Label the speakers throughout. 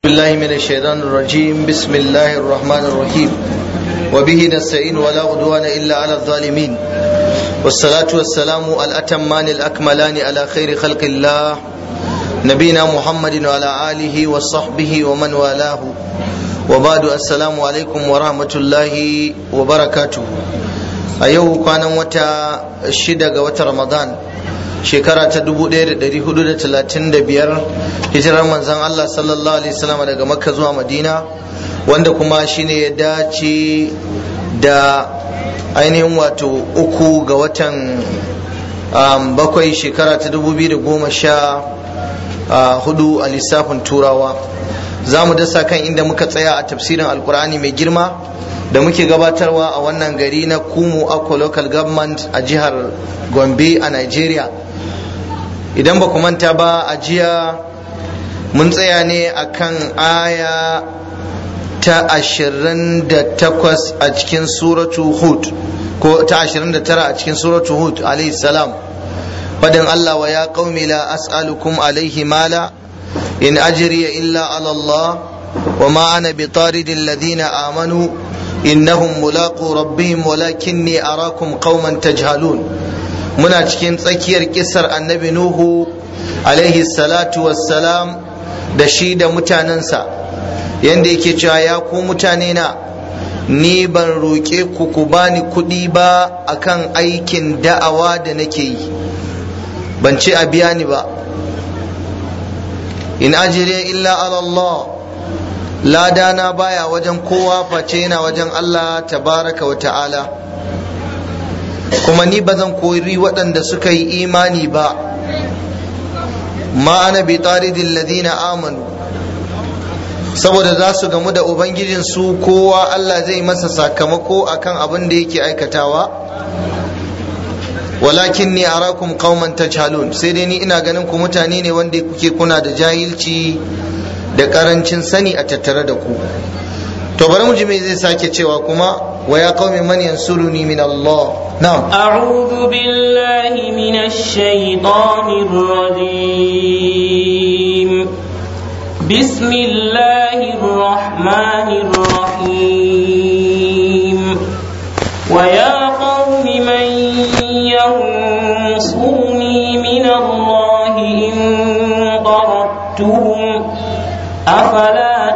Speaker 1: بالله من الشيطان الرجيم بسم الله الرحمن الرحيم وبه نستعين ولا عدوان إلا على الظالمين والصلاة والسلام الأتمان الأكملان على خير خلق الله نبينا محمد وعلى آله وصحبه ومن والاه وبعد السلام عليكم ورحمة الله وبركاته أيوه كان وتا شدة وتا رمضان shekara ta 1435 hijirar manzan Allah sallallahu alaihi wasallam daga makka zuwa madina wanda kuma shine ya dace da ainihin wato uku ga watan bakwai shekara ta 2014 a lissafin turawa za mu dasa kan inda muka tsaya a tafsirin alkur'ani mai girma da muke gabatarwa a wannan gari na kumu akwa local government a jihar gombe a nigeria idan ba ku manta ba a jiya mun tsaya ne akan aya ta ashirin da takwas a cikin suratu hud ko ta ashirin da tara a cikin suratu hud alaihi salam fadin Allah wa ya qaumi la as'alukum alaihi mala in ajriya illa ala Allah wa ma ana bi taridil ladina amanu innahum mulaqu rabbihim walakinni arakum qauman tajhalun muna cikin tsakiyar kisar annabi nuhu alaihi salatu wassalam da shi da mutanensa yadda yake cewa ya ku mutane na ni ban roƙe ku ku bani kuɗi ba akan aikin da'awa da nake yi ban ce a biya ni ba in ajire illa Allah ladana baya wajen kowa face yana wajen Allah tabaraka wa ta'ala kuma ni ba zan koyi waɗanda suka yi imani ba ma ana bi taridin ladina amanu saboda za su gamu da ubangijinsu kowa Allah zai masa sakamako akan abin da yake aikatawa walakin ni arakum qauman tajhalun sai dai ni ina ganin ku mutane ne wanda kuke kuna da jahilci da karancin sani a tattare da ku to bari mu ji me zai sake cewa kuma wa ya qaumi man yansuruni min Allah na'am
Speaker 2: a'udhu billahi minash shaitanir rajim bismillahir rahmanir rahim wa ya qaumi man yansuruni min Allah in tarattuhum afala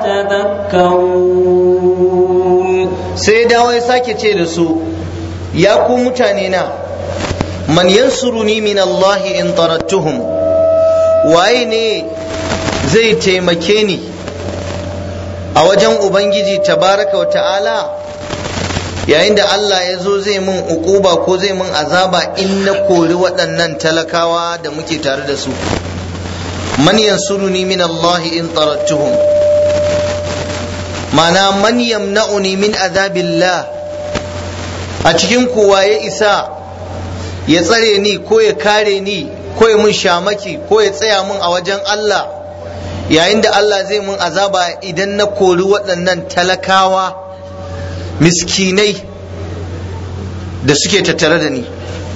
Speaker 2: tadhakkarun
Speaker 1: sai dawo ya sake ce da su ya ku mutane na man yansuruni min Allah in tarattuhum waye ne zai taimake ni a wajen ubangiji tabaraka wa ta'ala yayin da Allah ya zo zai mun ukuba ko zai mun azaba in na kori waɗannan talakawa da muke tare da su man yansuruni min Allah in tarattuhum mana man yamna'uni min azabillah a cikin kowa ya isa ya tsare ni ko ya kare ni ko ya mun shamaki ko ya tsaya mun a wajen Allah yayin da Allah zai mun azaba idan na kori waɗannan talakawa miskinai da suke tattare da ni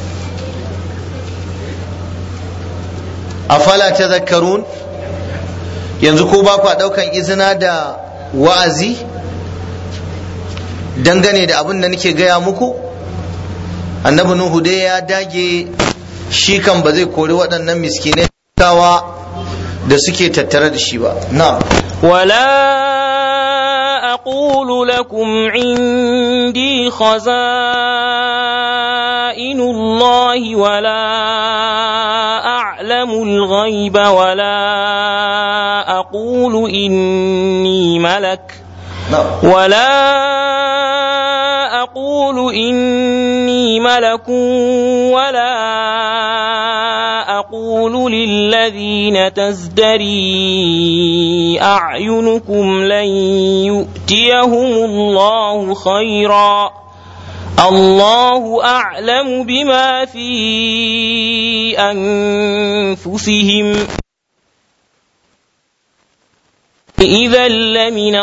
Speaker 1: afala ta zakarun yanzu ko ba kwa ɗaukan izina da wa'azi dangane da abin da nake gaya muku annabi nuhu dai ya dage shi kan ba zai kori waɗannan miskinai kawa da suke tattare da shi ba na
Speaker 2: wala أقول لكم عندي خزائن الله ولا أعلم الغيب ولا أقول إني ملك ولا أقول إني ملك ولا أقول للذين تزدري أعينكم لن يؤتيهم الله خيرا الله أعلم بما في أنفسهم إذا لمن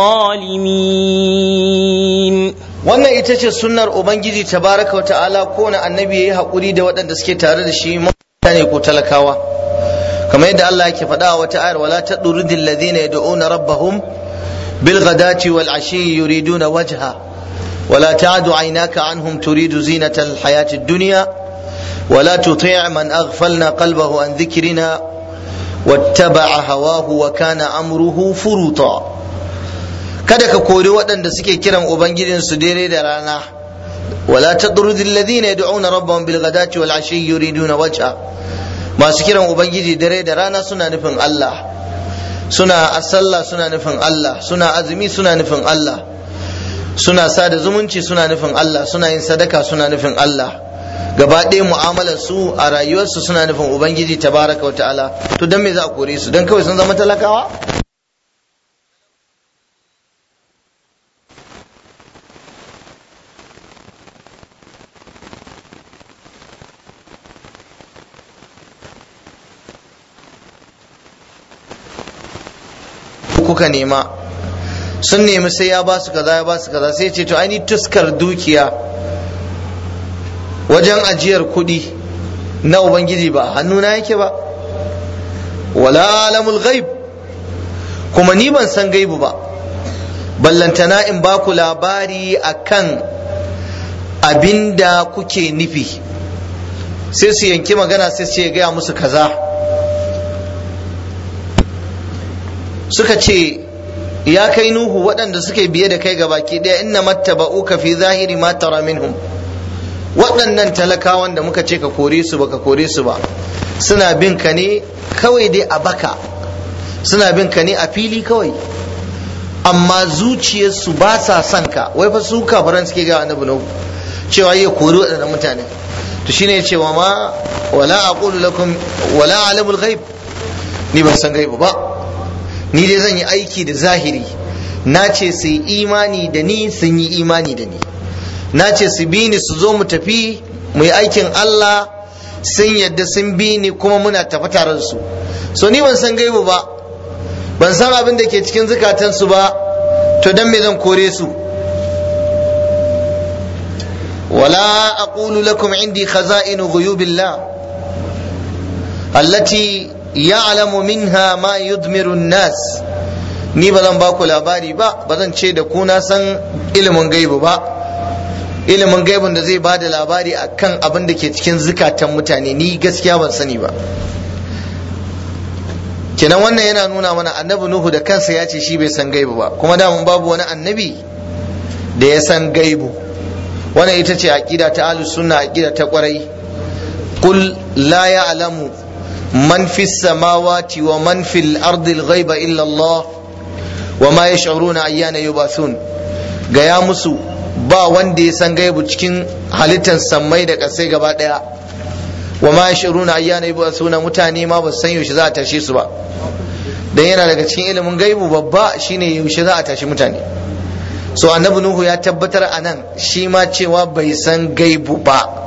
Speaker 2: الظالمين
Speaker 1: wannan ita ce sunnar ubangiji tabaraka wa ta'ala kowane annabi yayi hakuri da waɗanda suke tare da shi mutane ko talakawa kamar yadda Allah yake faɗa a wata ayar wala tadrudil ladina yad'una rabbahum bil ghadati wal ashi yuriduna wajha ولا تعد عيناك عنهم تريد زينة الحياة الدنيا ولا تطيع من أغفلنا قلبه عن ذكرنا واتبع هواه وكان أمره فرطا kada ka kori waɗanda suke kiran ubangijinsu dare da rana wala tadrud alladhina yad'una rabbahum bil ghadati wal ashi yuriduna wajha masu kiran ubangiji dare da rana suna nufin Allah suna asalla suna nufin Allah suna azumi suna nufin Allah suna sada zumunci suna nufin Allah suna yin sadaka suna nufin Allah gaba ɗaya mu'amalar su a rayuwarsu suna nufin ubangiji tabaraka wa ta'ala to dan me za a kore su dan kawai sun zama talakawa kuka nema sun nemi sai ya ba su kaza ya ba su kaza sai ce to ai tuskar dukiya wajen ajiyar kuɗi na ubangiji ba hannuna yake ba wala alamul ghaib kuma ni ban san gaibu ba ballantana in ba ku labari akan abinda kuke nufi sai su yanki magana sai su gaya musu kaza suka ce ya kai nuhu waɗanda suke biye da kai ga baki ɗaya inna mattaba'uka fi zahiri ma tara minhum waɗannan talakawan da muka ce ka kore su baka kore su ba suna bin ka ne kawai dai a baka suna bin ka ne a fili kawai amma zuciyarsu ba sa son ka wai fa su kafaran suke ga annabi nuhu cewa ya kori waɗannan mutane to shine ya ce wa ma wala aqulu lakum wala alamul ghaib ni ban san gaibu ba ni dai zan yi aiki da zahiri na ce su yi imani da ni sun yi imani da ni na ce su bi ni su zo mu tafi mu yi aikin Allah sun yadda sun bi ni kuma muna tafi tare da su so ni ban san gaibu ba ban san abin da ke cikin zukatansu ba to dan me zan kore su ولا أقول لكم عندي خزائن غيوب الله التي ya'lamu minha ma yudmiru nas ni ba zan ba ku labari ba ba zan ce da ku na san ilimin gaibu ba ilimin gaibun da zai bada labari akan abin da ke cikin zukatan mutane ni gaskiya ban sani ba kenan wannan yana nuna mana annabi nuhu da kansa ya ce shi bai san gaibu ba kuma damun babu wani annabi da ya san gaibu wannan ita ce aqida ta ahlus sunna aqida ta kwarai qul la ya'lamu من في السماوات ومن في الأرض الغيب إلا الله وما يشعرون أيان يبعثون gaya musu ba wanda ya san gaibu cikin halittar sammai da ƙasai gaba ɗaya wa ma yashuruna ayyana yub'athuna mutane ma ba san yaushe za a tashe su ba dan yana daga cikin ilimin gaibu babba shine yaushe za a tashi mutane so annabi nuhu ya tabbatar anan shi ma cewa bai san gaibu ba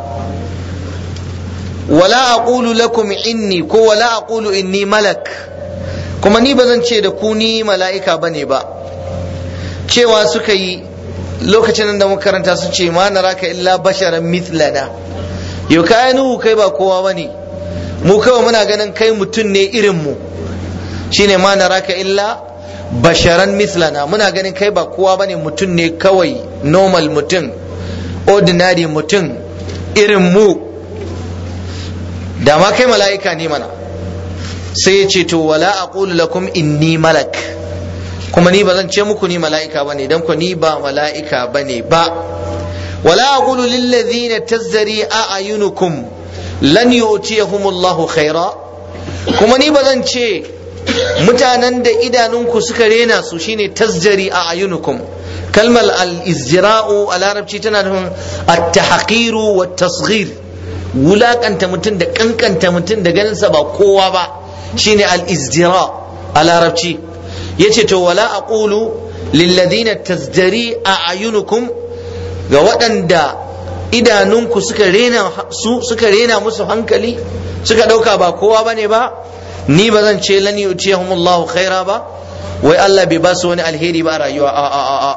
Speaker 1: wala aqulu lakum inni ko wala aqulu inni malak kuma ni ba zan ce da ku ni mala'ika bane ba cewa suka yi lokacin da muka karanta su ce ma naraka illa basharan mithlana yau kai nuhu kai ba kowa bane mu kawai muna ganin kai mutum ne irin mu shine ma naraka illa basharan mithlana muna ganin kai ba kowa bane mutum ne kawai normal mutum ordinary mutum irin mu da ma kai mala'ika ne mana sai ya ce to wala aqulu lakum inni malak kuma ni ba zan ce muku ni mala'ika bane dan ku ni ba mala'ika bane ba wala aqulu lil ladhina tazzari a'yunukum lan yu'tiyahum Allah khaira kuma ni ba zan ce mutanen da idanunku suka rena su shine tazzari a'yunukum kalmar al-izra'u a larabci tana nufin at-tahqiru wat-tasghir wulakanta mutum da kankanta mutum da ganinsa ba kowa ba shine al-izdira a larabci yace to wala aqulu lilladhina tazdari a'yunukum ga waɗanda idanunku suka rena su suka rena musu hankali suka ɗauka ba kowa bane ba ni ba zan ce lan yu'tiyahumullahu khaira ba wai Allah bai ba su wani alheri ba a rayuwa a a a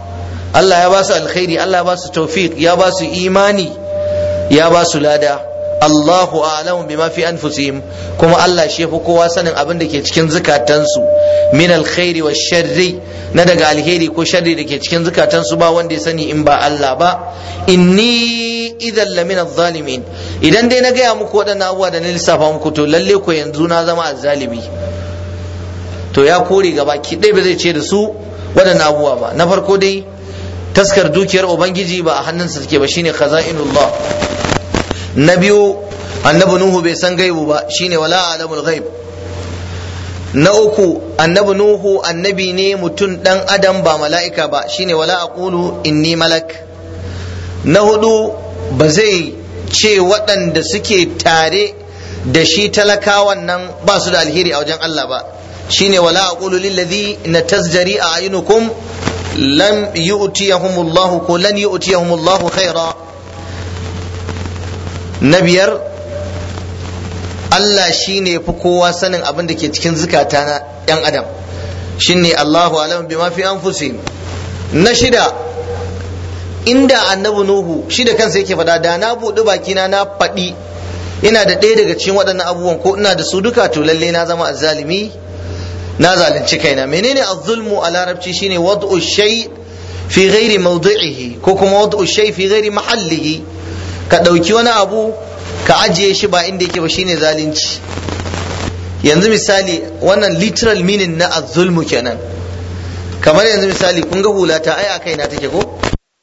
Speaker 1: Allah ya ba su alkhairi Allah ya ba su tawfiq ya ba su imani ya ba su lada Allahu a'lamu bima fi anfusihim kuma Allah shi yafi kowa sanin abin da ke cikin zukatansu min alkhairi wa sharri na daga alheri ko sharri da ke cikin zukatansu ba wanda ya sani in ba Allah ba inni idan lamina zalimin idan dai na gaya muku waɗannan abubuwa da na lissafa muku to lalle ko yanzu na zama azzalimi to ya kore gaba ki dai ba zai ce da su waɗannan abubuwa ba na farko dai taskar dukiyar ubangiji ba a hannunsa take ba shine khaza'inullah na biyu annabi nuhu bai san gaibu ba shine wala alamul ghaib na uku annabi nuhu annabi ne mutum dan adam ba mala'ika ba shine wala aqulu inni malak na hudu ba zai ce waɗanda suke tare da shi talakawan nan ba su da alheri a wajen Allah ba shine wala aqulu lil ladhi natasjari a'yunukum lam yu'tiyahumullahu ko lan yu'tiyahumullahu khaira na biyar Allah shi ne fi kowa sanin abin da ke cikin zukata na ‘yan adam shi ne Allahu alam bi mafi an na shida inda annabi Nuhu shi da kansa yake faɗa da na buɗi bakina na faɗi ina da ɗaya daga cikin waɗannan abubuwan ko ina da su duka to lalle na zama azzalimi na zalunci kaina menene azzulmu a larabci shine wad'u shay fi ghairi mawdi'ihi ko kuma wad'u shay fi ghairi mahallihi ka ɗauki wani abu ka ajiye shi ba inda yake ba shine zalunci yanzu misali wannan literal meaning na az-zulmu kenan kamar yanzu misali kun ga hulata ai a kaina take ko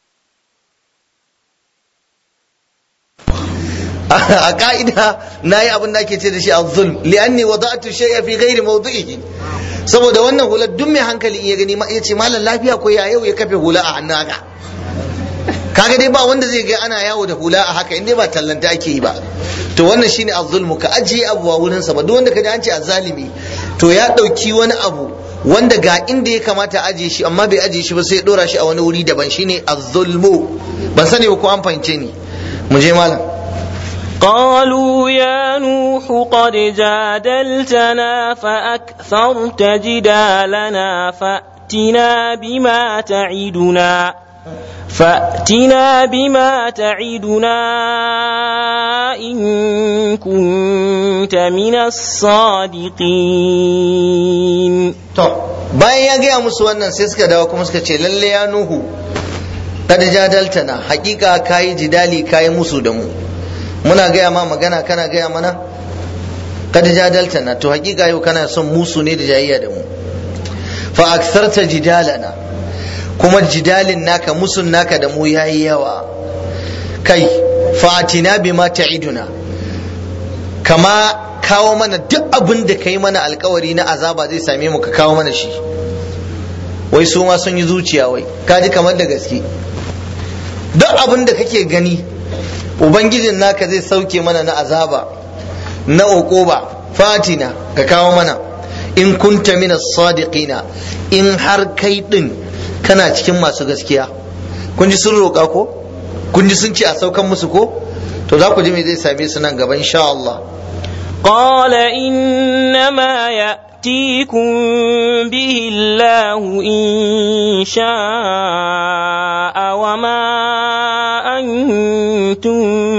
Speaker 1: a ka'ida na yi abin da ake ce da shi az-zulm li'anni wada'tu shay'a fi ghairi mawdi'ihi saboda wannan hular duk mai hankali in ya gani ya ce malam lafiya ko ya yau ya kafe hula a hannun haka kaga dai ba wanda zai ga ana yawo da hula a haka in dai ba tallanta ake yi ba to wannan shine az-zulmu ka ajiye abu a wurin sa ba duk wanda ka ji an ce azzalimi to ya dauki wani abu wanda ga inda ya kamata ajiye shi amma bai ajiye shi ba sai ya dora shi a wani wuri daban shine az-zulmu ban sani ba ko an fahimce ni mu je malam
Speaker 2: قالوا يا نوح قد جادلتنا فأكثرت جدالنا فأتنا بما تعدنا فأتنا بما تعدنا إن كنت من الصادقين
Speaker 1: to bayan ya gaya musu wannan sai suka dawo kuma suka ce lalle ya nuhu kad jadaltana hakika kayi jidali kayi musu da mu muna gaya ma magana kana gaya mana kad jadaltana to hakika yau kana son musu ne da jayayya da mu fa aksarta jidalana kuma jidalin naka musun naka da mu yayi yawa kai fatina bima ta'iduna kama kawo mana duk abin da kai mana alkawari na azaba zai same mu ka kawo mana shi wai su ma sun yi zuciya wai kaji kamar da gaske duk abin da kake gani ubangijin naka zai sauke mana na azaba na uquba fatina ka kawo mana in kunta mina sadiqina in har kai din kana cikin masu gaskiya kun ji sun roƙa ko kun ji sun ce a saukan musu ko to za ku ji me zai same su nan gaba insha Allah
Speaker 2: قال إنما يأتيكم به الله إن شاء وما أنتم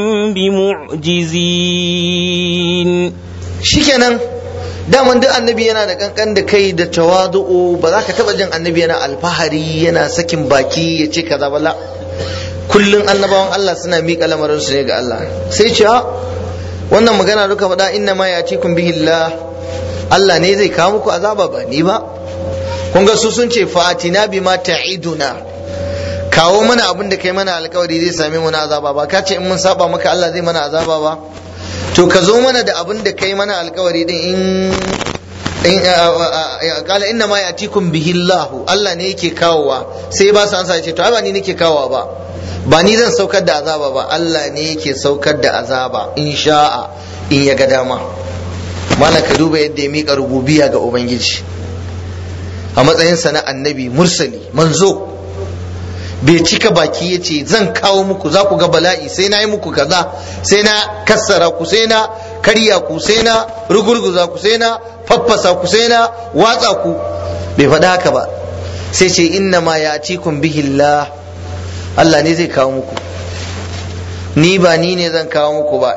Speaker 2: بمعجزين
Speaker 1: shikenan daman duk annabi yana da kankan da kai da tawadu'u ba za ka taba jin annabi yana alfahari yana sakin baki ya ce kaza bala kullun annabawan Allah suna miƙa lamarin su ne ga Allah sai ce wannan magana duka faɗa inna ma ya cikum bihillah Allah ne zai kawo muku azaba ba ni ba kun ga su sun ce fatina bima ta'iduna kawo mana abin da kai mana alkawari zai same mu na azaba ba ka ce in mun saba maka Allah zai mana azaba ba to ka zo mana da abin da kai mana alkawari din in kala inna ma yatikum bihi Allah Allah ne yake kawowa sai ba su ansa ce to ai ba ni nake kawowa ba ba ni zan saukar da azaba ba Allah ne yake saukar da azaba in sha'a in ya ga dama mana ka duba yadda ya mika rububiya ga ubangiji a matsayinsa na annabi mursali manzo bai cika baki ya ce zan kawo muku za ku ga bala'i sai na yi muku kaza sai na kassara ku sai na karya ku sai na rugurguza ku sai na faffasa ku sai na watsa ku bai faɗa haka ba sai ce inna ma ya kun bihillah Allah ne zai kawo muku ni ba ni ne zan kawo muku ba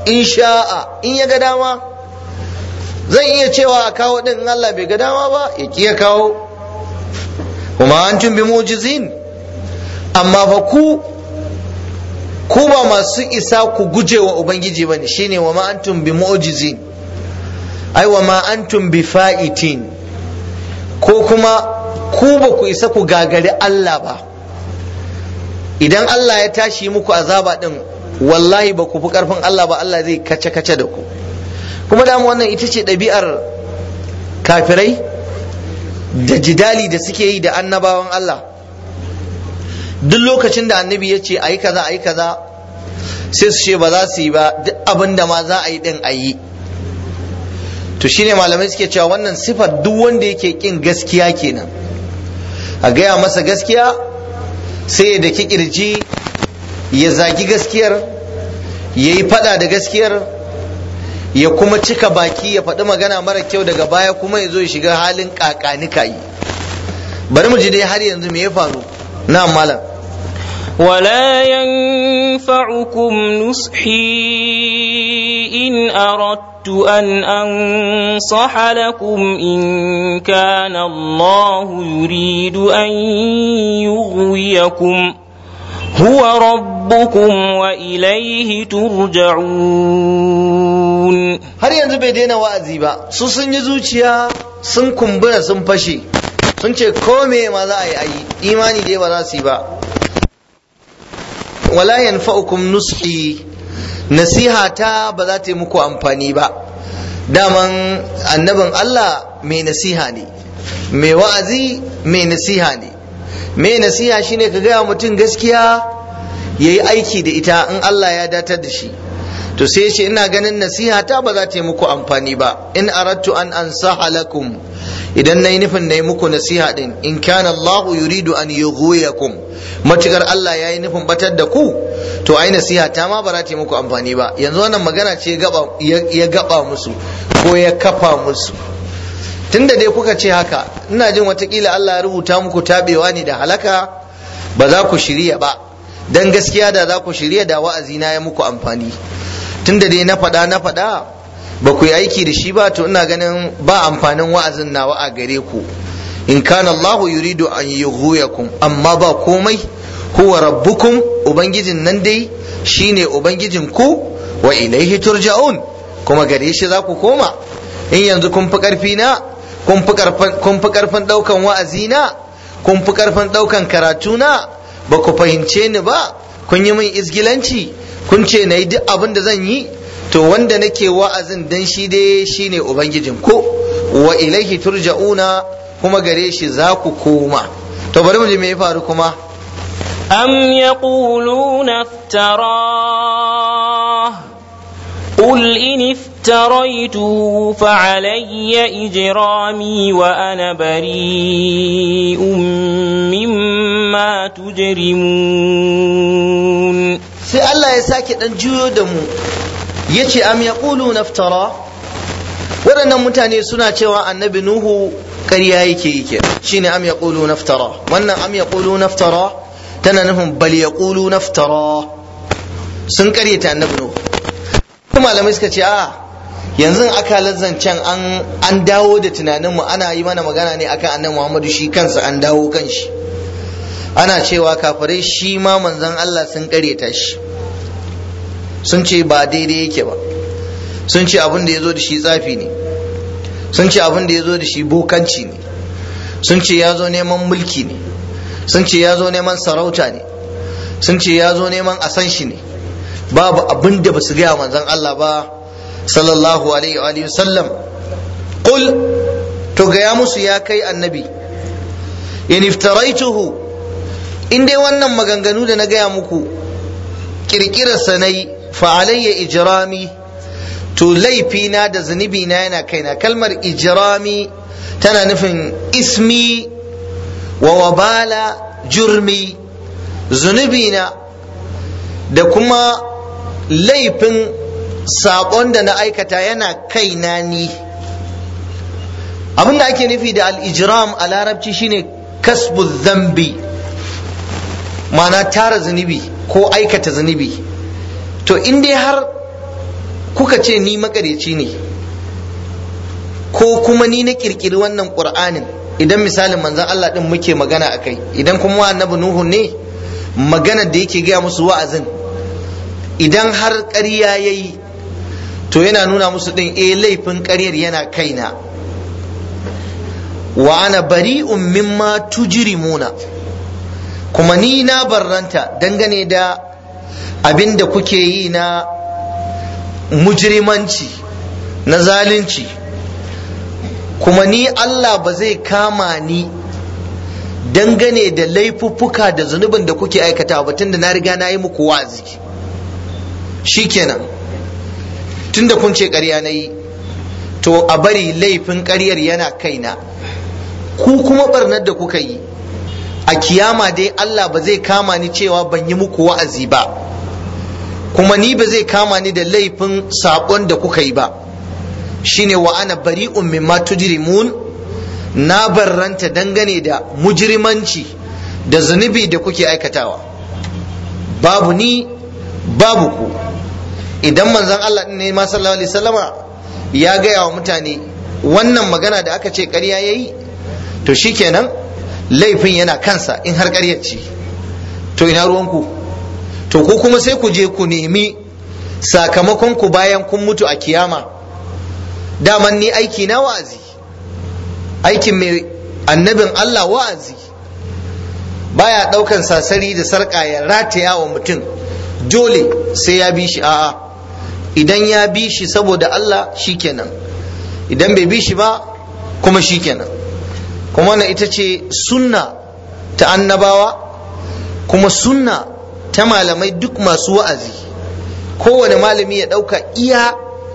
Speaker 1: in sha'a in ya ga dama zan iya cewa a kawo din in Allah bai ga dama ba ya ki ya kawo kuma antum bi mu'jizin amma fa ku ku ba masu isa ku guje wa ubangiji bane shine wa ma antum bi mu'jizin ai wa ma antum bi fa'itin ko kuma ku ba ku isa ku gagari Allah ba idan Allah ya tashi muku azaba din wallahi ba ku fi karfin Allah ba Allah zai kace kace da ku kuma da wannan ita ce ɗabi'ar kafirai da jidali da suke yi da annabawan Allah duk lokacin da annabi ya ce ayi kaza ayi kaza sai su ce ba za su yi ba duk abin da ma za a yi din a yi to shine malamai suke cewa wannan sifar duk wanda yake kin gaskiya kenan a gaya masa gaskiya sai ya daki kirji ya zagi gaskiyar ya yi fada da gaskiyar ya kuma cika baki ya faɗi magana mara kyau daga baya kuma ya zo ya shiga halin kakanika yi bari mu ji dai har yanzu me ya faru na malam
Speaker 2: ولا ينفعكم نصحي إن أردت أن أنصح لكم إن كان الله يريد أن يغويكم هو ربكم وإليه ترجعون
Speaker 1: har yanzu bai daina wa'azi ba su sun yi zuciya sun kumbura sun fashe sun ce ko me ma za a yi ayi imani dai ba za su yi ba wala yanfa'ukum nushi nasiha ta ba za ta yi muku amfani ba daman annabin Allah mai nasiha ne mai wa'azi mai nasiha ne mai nasiha shine ka gaya mutum gaskiya ya yi aiki da ita in Allah ya datar da shi to sai ce ina ganin nasiha ta ba za ta yi muku amfani ba in aradtu an ansaha lakum idan na yi nufin na yi muku nasiha din in kana Allah yuridu an yughwiyakum matukar Allah ya yi nufin batar da ku to ai nasiha ta ma ba za ta yi muku amfani ba yanzu wannan magana ce ya gaba musu ko ya kafa musu tunda dai kuka ce haka ina jin watakila Allah ya rubuta muku tabewa ne da halaka ba za ku shirya ba dan gaskiya da za ku shirya da wa'azi na ya muku amfani tunda dai na faɗa na faɗa ba ku yi aiki da shi ba to ina ganin ba amfanin wa'azin nawa a gare ku in kana Allahu yuridu an yughwiyakum amma ba komai huwa rabbukum ubangijin nan dai shine ubangijin ku wa ilaihi turja'un kuma gare shi za ku koma in yanzu kun fi karfi na kun fi karfin daukan wa'azi na kun fi karfin daukan karatu na ba ku fahimce ni ba kun yi min izgilanci kun ce na yi duk abin da zan yi to wanda nake wa'azin dan shi dai shine ubangijin ko wa ilaihi turja'una kuma gare shi za ku koma to bari mu ji me ya faru kuma
Speaker 2: أم يقولون افتراه قل إن افتريته فعلي إجرامي وأنا بريء مما تجرمون
Speaker 1: sai Allah ya sake dan juyo da mu ya ce am yaqulu naftara waɗannan mutane suna cewa annabi nuhu ƙarya yake yake shine am yaqulu naftara wannan am yaqulu naftara tana nufin bal yaqulu naftara sun ƙaryata annabi nuhu malamai suka ce a yanzu aka zancen an an dawo da tunaninmu ana yi mana magana ne akan annabi Muhammadu shi kansa an dawo kan shi ana cewa kafirai shi ma manzon Allah sun karyata shi sun ce ba daidai yake ba sun ce abin da ya zo da shi tsafi ne sun ce abin da ya zo da shi bokanci ne sun ce ya zo neman mulki ne sun ce ya zo neman sarauta ne sun ce ya zo neman a san shi ne babu abin da ba su gaya manzon Allah ba sallallahu alaihi wa sallam qul to gaya musu ya kai annabi in iftaraituhu in dai wannan maganganu da na gaya muku kirkirar sanai fa alayya ijrami to laifina da zunubi na yana kaina kalmar ijrami tana nufin ismi wa wabala jurmi zunubina da kuma laifin saƙon da na aikata yana kaina ni abin da ake nufi da al-ijram a larabci shine kasbu zambi ma'ana tara zunubi ko aikata zunubi to in dai har kuka ce ni makareci ne ko kuma ni na kirkiri wannan qur'anin idan misalin manzon Allah din muke magana akai idan kuma annabi nuhu ne magana da yake gaya musu wa'azin idan har ƙarya yayi to yana nuna musu din eh laifin ƙaryar yana kaina wa ana bari'un mimma tujrimuna kuma ni na barranta dangane da abin da kuke yi na mujrimanci na zalunci kuma ni Allah ba zai kama ni dangane da laifuffuka da zunubin da kuke aikata ba tunda na riga na yi muku wazi shikenan tunda kun ce ƙarya na yi to a bari laifin ƙaryar yana kaina ku kuma barnar da kuka yi a kiyama dai Allah ba zai kama ni cewa ban yi muku wa'azi ba kuma ni ba zai kama ni da laifin saƙon da kuka yi ba shine wa ana bari'un mimma tujrimun na barranta dangane da mujrimanci da zunubi da kuke aikatawa babu ni babu ku idan manzon Allah ne ma sallallahu alaihi wasallama ya gaya wa mutane wannan magana da aka ce ƙarya yayi to shikenan laifin yana kansa in har ƙaryar ce to ina ruwanku to ku kuma sai ku je ku nemi sakamakon ku bayan kun mutu a kiyama daman ni aiki na wa'azi aikin mai annabin Allah wa'azi baya ɗaukan sasari da sarƙa ya rataya wa mutum dole sai ya bi shi a'a idan ya bi shi saboda Allah shikenan idan bai bi shi ba kuma shikenan kuma wannan ita ce sunna ta annabawa kuma sunna ta malamai duk masu wa'azi kowane malami ya ɗauka iya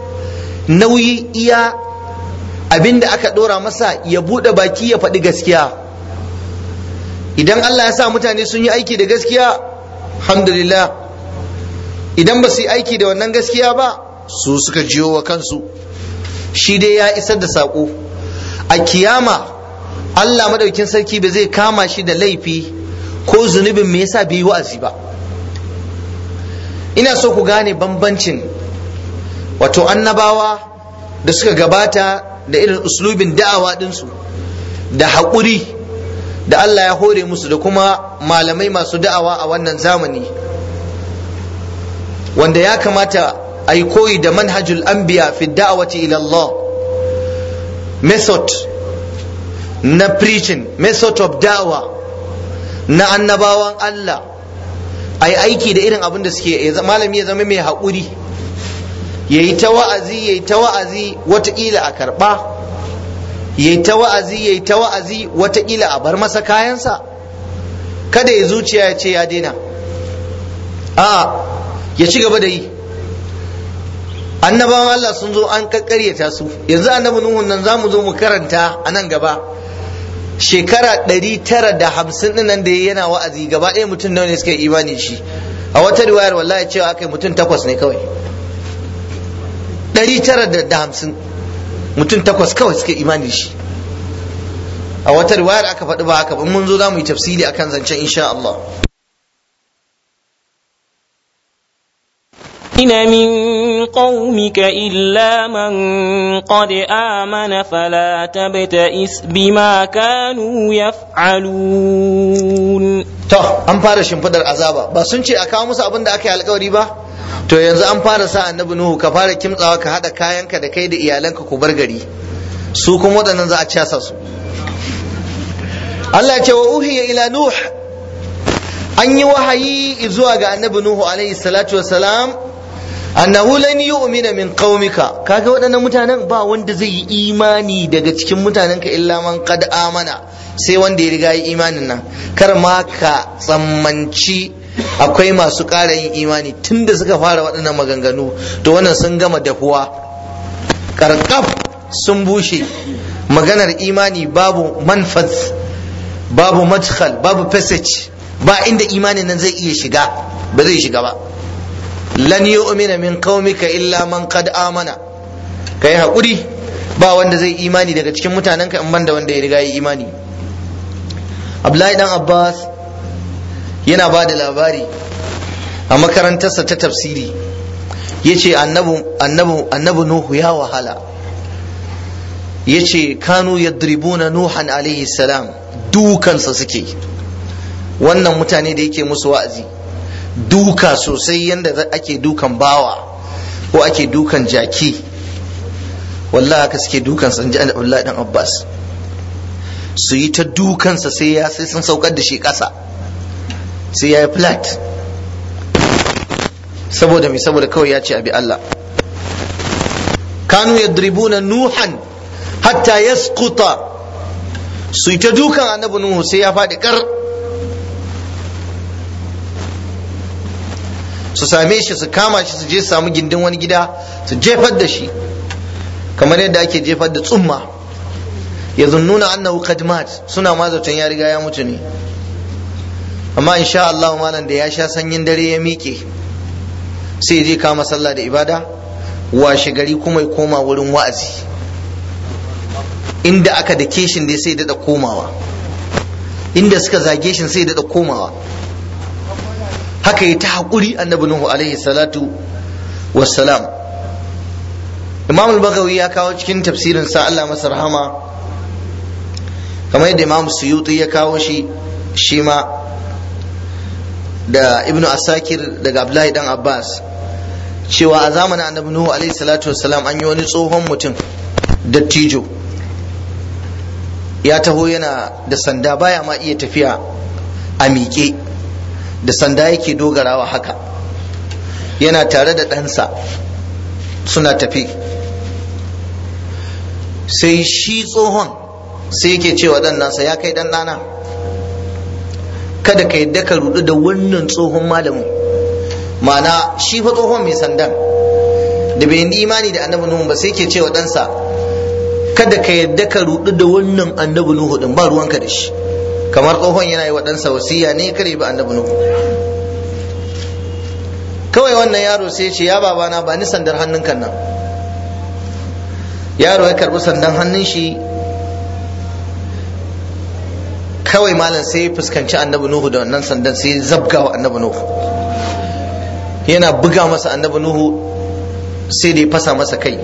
Speaker 1: nauyi iya abinda aka ɗora masa ya buɗe baki ya faɗi gaskiya idan Allah ya sa mutane sun yi aiki da gaskiya alhamdulillah idan ba su yi aiki da wannan gaskiya ba su suka jiyo wa kansu shi dai ya isar da saƙo a kiyama Allah madaukin sarki ba zai kama shi da laifi ko zunubin me yasa bai yi wa'azi ba ina so ku gane bambancin wato annabawa da suka gabata da irin uslubin da'awa ɗinsu da haƙuri da Allah ya hore musu da kuma malamai masu da'awa a wannan zamani wanda ya kamata a yi koyi da manhajul anbiya fi da'awati ila Allah method na preaching method of da'awa na annabawan Allah a yi aiki da irin abin da suke malami ya zama mai haƙuri ya yi ta wa'azi ya yi ta wa'azi watakila a karɓa ya yi ta wa'azi ya yi ta wa'azi watakila a bar masa kayansa kada ya zuciya ya ce ya daina a ya ci gaba da yi annabawan Allah sun zo an kakkaryata su yanzu annabi nuhun nan za mu zo mu karanta a nan gaba shekara ɗari tara da hamsin ɗin nan da yana wa'azi gaba ɗaya mutum nawa ne suka yi imani shi a wata riwayar wallahi cewa aka yi mutum takwas ne kawai ɗari tara da hamsin mutum takwas kawai suka imani shi a wata riwayar aka faɗi ba haka ba mun zo za mu yi tafsiri akan zancen insha Allah
Speaker 2: إن من قومك إلا من قد آمن فلا تبتئس بما كانوا يفعلون
Speaker 1: to an fara shimfidar azaba ba sun ce a kawo musu abin da aka yi alkawari ba to yanzu an fara sa annabi nuhu ka fara kimtsawa ka haɗa kayanka da kai da iyalanka ku bar gari su kuma waɗannan za a casa su Allah ce wa uhiya ila nuh an yi wahayi zuwa ga annabi nuhu alaihi salatu wassalam annahu lan yu'mina min qaumika kaga waɗannan mutanen ba wanda zai yi imani daga cikin mutanenka illa man qad amana sai wanda ya riga yi imanin nan kar ma ka tsammanci akwai masu ƙara yin imani tunda suka fara waɗannan maganganu to wannan sun gama dahuwa karkaf sun bushe maganar imani babu manfaz babu madkhal babu passage ba inda imanin nan zai iya shiga ba zai shiga ba lan yu'mina min qaumika illa man qad amana kai hakuri ba wanda zai imani daga cikin mutanenka in banda wanda ya riga yi imani Abdullahi dan Abbas yana ba da labari a makarantarsa ta tafsiri yace annabi annabi annabi nuhu ya wahala yace kanu yadribuna nuhan alaihi salam dukansa suke wannan mutane da yake musu wa'azi duka sosai yadda ake dukan bawa ko ake dukan jaki wallahi haka suke dukansa in ji Abdullahi dan Abbas su yi ta dukansa sai ya sai sun saukar da shi ƙasa sai ya yi flat saboda mai saboda kawai ya ce abi Allah kanu yadribuna nuhan hatta yasquta su yi ta dukan annabi nuhu sai ya faɗi kar su same shi su kama shi su je su samu gindin wani gida su jefar da shi kamar yadda ake jefar da tsumma ya zunnuna annahu qad mat suna ma zaton ya riga ya mutu ne amma insha Allah malam da ya sha sanyin dare ya miƙe sai je kama sallah da ibada washe gari kuma ya koma wurin wa'azi inda aka da keshin dai sai daɗa komawa inda suka zage shi sai daɗa komawa haka yi ta haƙuri annabi nuhu alaihi salatu wassalam imam al-bagawi ya kawo cikin tafsirin sa Allah masa rahama kamar yadda imam suyuti ya kawo shi shi ma da ibnu asakir daga abdullahi dan abbas cewa a zamanin annabi nuhu alaihi salatu wassalam an yi wani tsohon mutum dattijo ya taho yana da sanda baya ma iya tafiya a miƙe da sanda yake dogarawa haka yana tare da ɗansa suna tafi sai shi tsohon sai yake cewa ɗan nasa ya kai ɗan ɗana kada ka yadda ka rudu da wannan tsohon malamin ma'ana shi fa tsohon mai sandan da bai yi imani da annabi nuhu ba sai ke cewa ɗansa kada ka yadda ka rudu da wannan annabi nuhu din ba ruwanka da shi kamar tsohon yana yi wa ɗansa wasiya ne kare ba annabi nuhu kawai wannan yaro sai ce ya babana ba ni sandar hannun kan nan yaro ya karbi sandan hannun shi kawai malam sai ya fuskanci annabi nuhu da wannan sandan sai ya zabga wa annabi nuhu yana buga masa annabi nuhu sai da ya fasa masa kai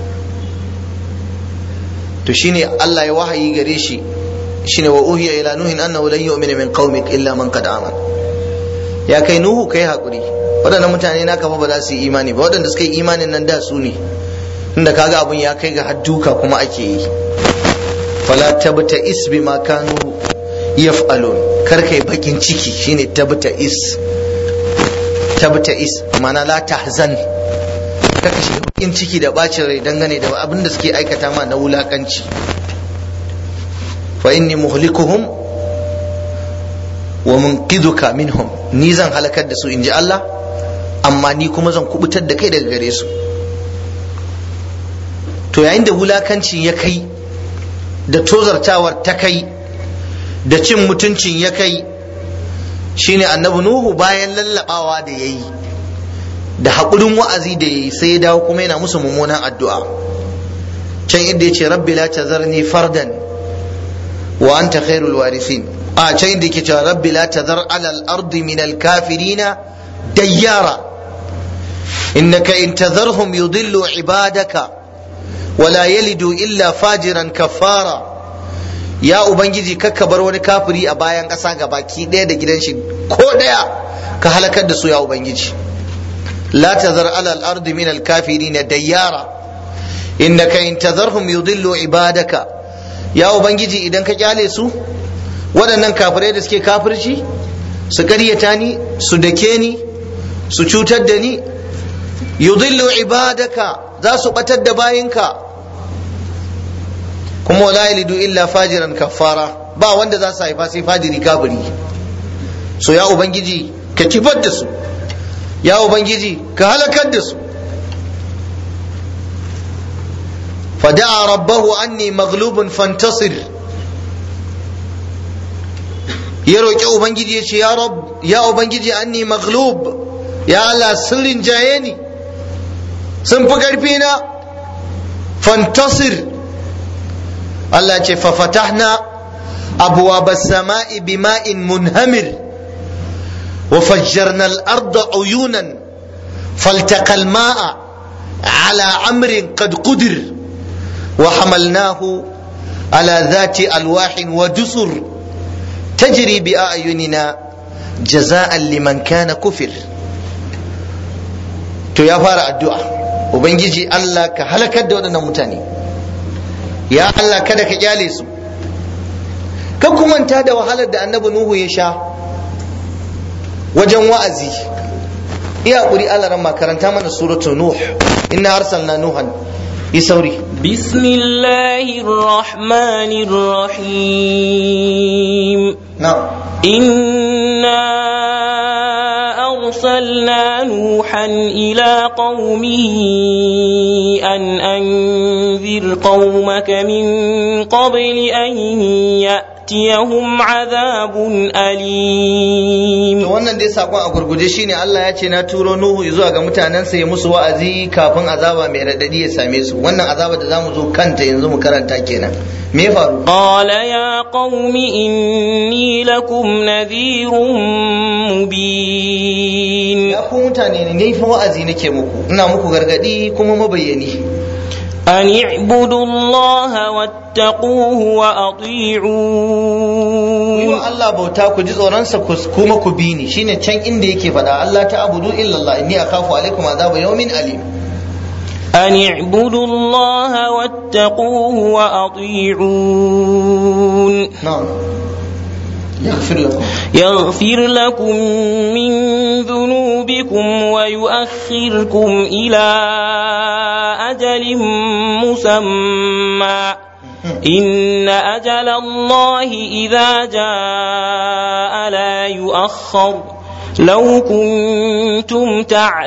Speaker 1: to shine Allah ya wahayi gare shi shine wa uhiya ila nuhin annahu lan yu'mina min qaumik illa man qad amana ya kai nuhu kai hakuri waɗannan mutane naka fa ba za su yi imani ba waɗanda suka yi imanin nan da su ne inda kaga abun ya kai ga hadduka kuma ake yi fala tabta is bima kanu yaf'alun kar kai bakin ciki shine tabta is tabta is mana la tahzan kaka shiga bakin ciki da bacin rai dangane da abin da suke aikata ma na wulakanci fa inni muhlikuhum wa munqidhuka minhum ni zan halakar da su inji Allah amma ni kuma zan kubutar da kai daga gare su to yayin da wulakanci ya kai da tozartawar ta kai da cin mutuncin ya kai shine annabi nuhu bayan lallabawa da yayi da haƙurin wa'azi da yayi sai ya dawo kuma yana musu mummunan addu'a can inda ya ce rabbi la tazarni fardan wa anta khairul warithin a can inda yake cewa rabbi la tazar ala al-ardi min al-kafirina dayyara innaka in tazarhum yudillu ibadaka wala yalidu illa fajiran kafara ya ubangiji kakka bar wani kafiri a bayan ƙasa ga baki ɗaya da gidan shi ko ɗaya ka halakar da su ya ubangiji la tazar ala al-ardi min al-kafirin dayyara innaka in tazarhum yudillu ibadaka ya ubangiji idan ka kyale su waɗannan kafirai da suke kafirci su ƙaryata ni su dake ni su cutar da ni yudillu ibadaka za su batar da bayinka kuma wala yalidu illa fajiran kafara ba wanda za su haifa sai fajiri kafiri so ya ubangiji ka kifar da su ya ubangiji ka halakar da su فدعا ربه أني مغلوب فانتصر يروي أبنجي يا رب يا أبنجي أني مغلوب يا الله سر جايني sun fi ƙarfina fantasir Allah ce fafatahna abuwa sama'i bima'in munhamir wa fajjarna al-arda uyunan فالتقى الماء على أمر قد قدر وحملناه على ذات ألواح ودسر تجري بأعيننا جزاء لمن كان كفر to ya fara addu'a ubangiji Allah ka halakar da waɗannan mutane ya Allah kada ka kyale su kan kumanta da wahalar da annabi Nuhu ya sha wajen wa'azi iya ƙuri Allah ran makaranta mana suratu Nuh inna arsalna Nuhan yi sauri
Speaker 2: بسم الله الرحمن الرحيم
Speaker 1: na'am
Speaker 2: إنا أرسلنا نوحا إلى قومه أن أنذر قومك من قبل أن يأتيهم عذاب أليم
Speaker 1: To wannan dai sakon a gurguje shine Allah ya ce na turo Nuhu zuwa ga mutanensa ya musu wa'azi kafin azaba mai radadi ya same su wannan azaba da zamu zo kanta yanzu mu karanta kenan me ya faru
Speaker 2: قال يا قوم إني لكم نذير مبين
Speaker 1: ya ku mutane ne ni fa wa'azi nake muku ina muku gargadi kuma mabayyani
Speaker 2: أن اعبدوا الله واتقوه
Speaker 1: ku yi
Speaker 2: وأطيعون
Speaker 1: wa Allah bauta ku ji tsoronsa ku kuma ku bi ni shine can inda yake faɗa Allah ta abudu illallah inni akhafu alaikum azaba yawmin alim
Speaker 2: أن اعبدوا الله واتقوه وأطيعون
Speaker 1: na'am yaghfir lakum
Speaker 2: يغفر لكم من ذنوبكم ويؤخركم إلى أجل مسمى إن أجل الله إذا جاء لا يؤخر لو كنتم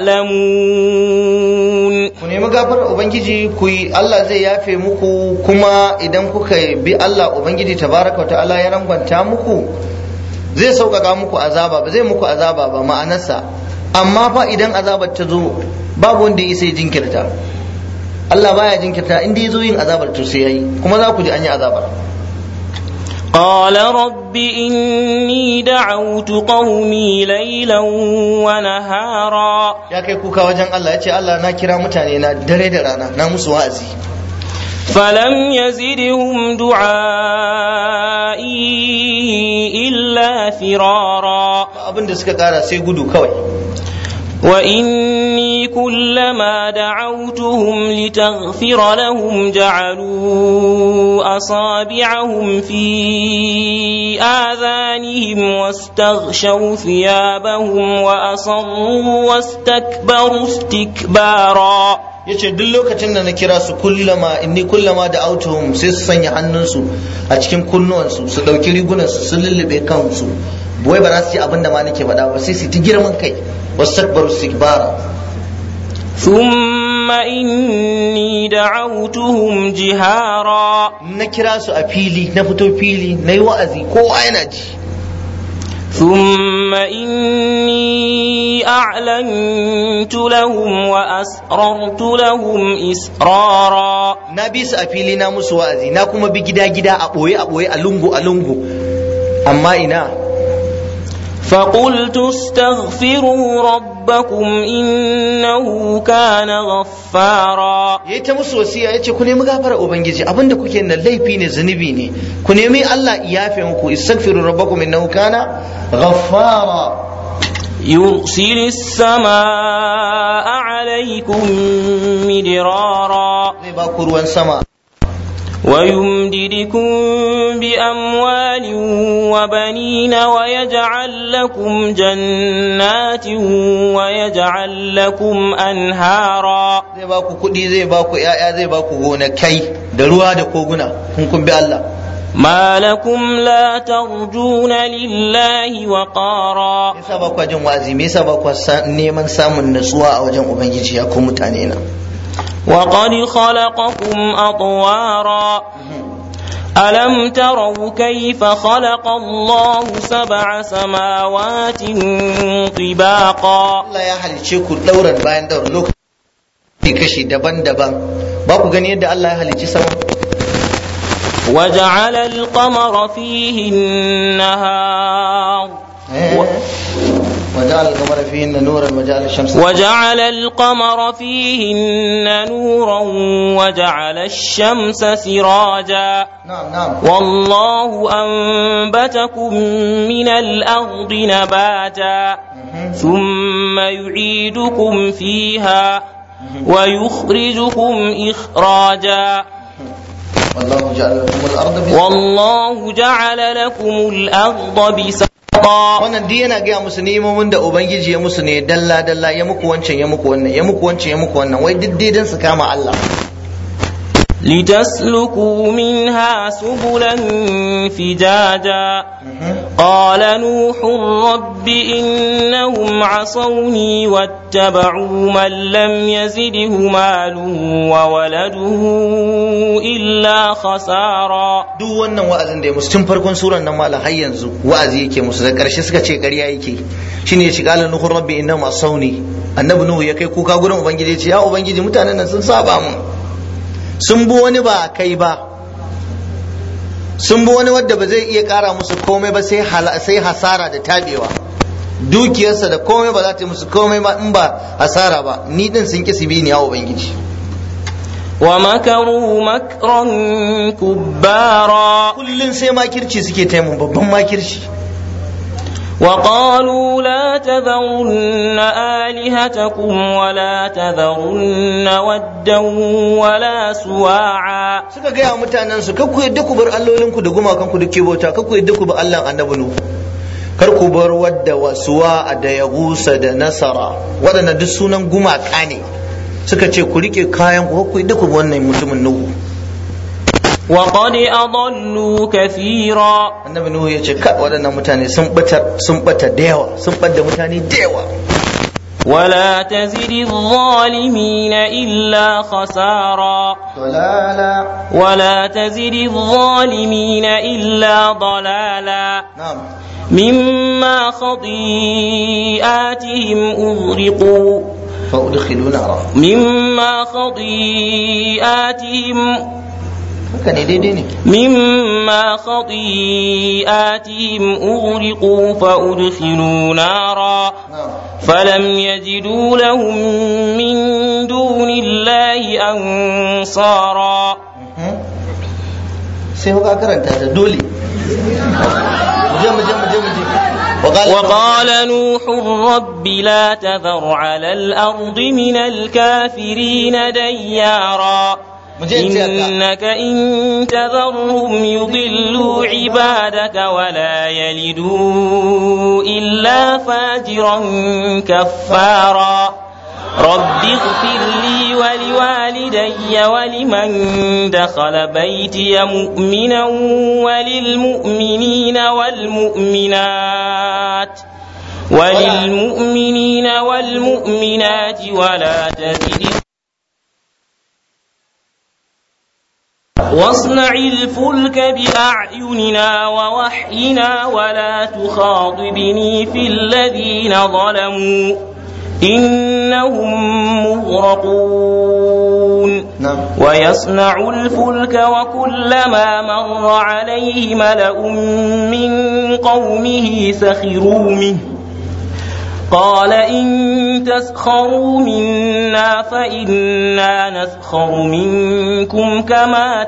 Speaker 2: تعلمون
Speaker 1: ku nemi gafarar ubangiji ku yi Allah zai yafe muku kuma idan kuka bi Allah ubangiji tabaraka wa ta'ala ya rangwanta muku zai sauƙaƙa muku azaba ba zai muku azaba ba ma'anarsa amma fa idan azabar ta zo babu wanda ya isa ya jinkirta Allah baya jinkirta inda ya zo yin azabar to sai yayi kuma za ku ji an yi azabar
Speaker 2: قال رب إني دعوت قومي ليلا ونهارا
Speaker 1: ya kai kuka wajen Allah ya ce Allah na kira mutane na dare da rana na musu wa'azi
Speaker 2: فلم يزدهم دعائي إلا فرارا
Speaker 1: ba abin da suka kara sai gudu kawai
Speaker 2: وإني كلما دعوتهم لتغفر لهم جعلوا أصابعهم في آذانهم واستغشوا ثيابهم وأصروا واستكبروا استكبارا
Speaker 1: yace duk lokacin da na kira su kullama inni kullama da autuhum sai su sanya hannunsu a cikin kunnuwansu su dauki rigunansu su lullube kansu wai ba za su ji abin da ma nake faɗa ba sai su ta girman kai wastakbaru istikbara
Speaker 2: ثم إني دعوتهم جهارا
Speaker 1: na kira su a fili na fito fili na yi wa'azi kowa yana ji
Speaker 2: ثم إني أعلنت لهم وأسررت لهم إسرارا
Speaker 1: na bi su a fili na musu wa'azi na kuma bi gida gida a ɓoye a ɓoye a lungu a lungu amma ina
Speaker 2: فقلت استغفروا ربكم إنه كان غفارا
Speaker 1: yayi ta musu wasiya yace ku nemi gafara ubangiji abinda kuke nan laifi ne zunubi ne ku nemi Allah ya yafe muku istaghfiru rabbakum innahu kana ghaffara
Speaker 2: يرسل السماء عليكم مدرارا
Speaker 1: zai ba ku ruwan sama
Speaker 2: ويمددكم بأموال وبنين ويجعل لكم جنات ويجعل لكم أنهارا
Speaker 1: zai ba ku kuɗi zai ba ku ‘ya'ya zai ba ku gonakai da ruwa da koguna kun kun bi Allah
Speaker 2: ما لكم لا ترجون لله وقارا
Speaker 1: me yasa ba ku jin wa'azi me yasa ba ku sa- neman samun natsuwa a wajen ubangiji ya ku mutane na
Speaker 2: وقد خلقكم أطوارا ألم تروا كيف خلق الله سبع سماوات طباقا
Speaker 1: Allah ya halicce ku ɗauran bayan ɗauran lokaci kashi daban-daban ba ku gani yadda Allah ya halicci sama
Speaker 2: وجعل القمر فيه النهار
Speaker 1: Eh, wajen وجعل القمر فيهن نورا وجعل الشمس
Speaker 2: وجعل القمر فيهن نورا وجعل الشمس سراجا
Speaker 1: نعم نعم
Speaker 2: والله أنبتكم من الأرض نباتا ثم يعيدكم فيها ويخرجكم إخراجا
Speaker 1: والله جعل لكم الأرض بسطا
Speaker 2: والله جعل لكم الأرض بسطا
Speaker 1: wannan duk yana gaya musu ni'imomin da ubangiji ya musu ne dalla dalla ya muku wancan ya muku wannan ya muku wancan ya muku wannan wai duk daidan su kama Allah
Speaker 2: لتسلكوا منها سبلا فجاجا قال نوح رب إنهم عصوني واتبعوا من لم يزده ماله وولده إلا خسارا
Speaker 1: duk wannan wa'azin da ya musu tun farkon suran nan malam har yanzu wa'azi yake musu da karshe suka ce ƙarya yake shine ya ci qala nuhu rabbi innahum asawni annabi nuhu ya kai kuka gurin ubangiji ya ce ya ubangiji mutanen nan sun saba mun sun bi wani ba kai ba sun bi wani wadda ba zai iya kara musu komai ba sai hala- sai hasara da tabewa dukiyarsa da komai ba za ta yi musu komai ba in ba hasara ba ni din sun kisi bi ni ya ubangiji
Speaker 2: ومكروا مكرا كبارا
Speaker 1: kullun sai makirci suke taimun babban makirci
Speaker 2: وقالوا لا تذرن آلهتكم ولا تذرن ودا ولا سواعا
Speaker 1: suka gaya wa mutanen su kar ku yadda ku bar allolinku da gumakanku da ke bauta kar ku yadda ku bar Allah annabi nu kar ku bar wadda wasuwa da yagusa da nasara waɗanda duk sunan gumaka ne suka ce ku rike kayan ku kar ku yadda ku bar wannan mutumin nuhu
Speaker 2: وقد أضلوا كثيرا
Speaker 1: annabi nuhu ya ce ka waɗannan mutane sun bata sun bata da yawa sun bada mutane da yawa
Speaker 2: ولا تزد الظالمين إلا خسارا
Speaker 1: dalala
Speaker 2: ولا تزد الظالمين إلا ضلالا
Speaker 1: na'am
Speaker 2: مما خطيئاتهم أغرقوا
Speaker 1: fa udkhilu nara
Speaker 2: مما خطيئاتهم
Speaker 1: haka ne daidai ne
Speaker 2: مما خطيئاتهم أغرقوا فأدخلوا نارا
Speaker 1: na'am
Speaker 2: فلم يجدوا لهم من دون الله أنصارا
Speaker 1: sai kuka karanta ta dole muje muje muje muje
Speaker 2: وقال نوح رب لا تذر على الأرض من الكافرين ديارا إنك إن تذرهم يضلوا عبادك ولا يلدوا إلا فاجرا كفارا رب اغفر لي ولوالدي ولمن دخل بيتي مؤمنا وللمؤمنين والمؤمنات وللمؤمنين والمؤمنات ولا تزد واصنع الفلك بأعيننا ووحينا ولا تخاطبني في الذين ظلموا إنهم مغرقون
Speaker 1: na'am
Speaker 2: ويصنع الفلك وكلما مر عليه ملأ من قومه سخروا منه قال إن تسخروا منا فإنا نسخر منكم كما